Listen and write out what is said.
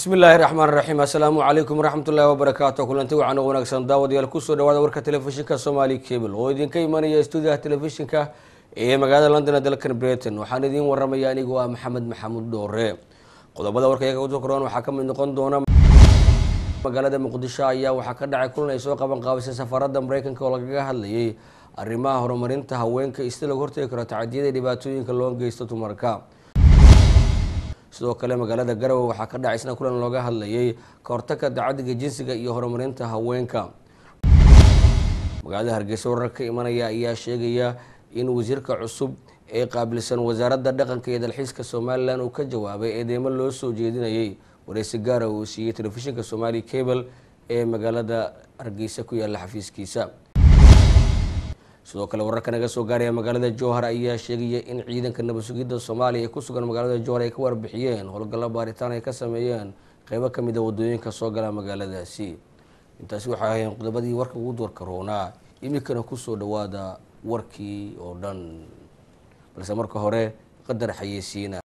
bismi illaahi raxmaan raxiim assalaamu calaykum waraxmatullaahi wabarakaatu kulanti wacan oo wanaagsan daawadayaal kusoo dhawaada warka telefishinka somali cable oo idinka imanaya stuudiyaha telefishinka ee magaalada london ee dalkan britain waxaan idiin waramaya anigoo ah maxamed maxamuud dhoore qodobada warka iyaga uso koraan waxaa kamid noqon doona magaalada muqdisho ayaa waxaa ka dhacay kulan ay soo qaban qaabisay safaarada mareykanka oo lagaga hadlayay arrimaha horumarinta haweenka iyo sida lagu hortegi karo tacadiyada dhibaatooyinka loo geysto dumarka sidoo kale magaalada garowe waxaa ka dhacay isna kulan looga hadlayay kahortagka dacadiga jinsiga iyo horumarinta haweenka magaalada hargeysa warar ka imanaya ayaa sheegaya in wasiirka cusub ee qaabilsan wasaaradda dhaqanka iyo dalxiiska somalilan uu ka jawaabay eedeymo loo soo jeedinayay wareysi gaara uu siiyey telefishinka somali cable ee magaalada hargeysa ku yaala xafiiskiisa sidoo kale wararka naga soo gaaraya magaalada jowhar ayaa sheegaya in ciidanka nabad sugidda soomaaliya ee ku sugan magaalada jowhar ay ka warbixiyeen howlgallo baaritaan ay ka sameeyeen qeybo kamid a wadooyinka soo gala magaaladaasi intaasi waxay ahayn qodobadii warka ugu doorka roonaa iminkana kusoo dhawaada warkii oo dhan balse marka hore qadar xayeysiina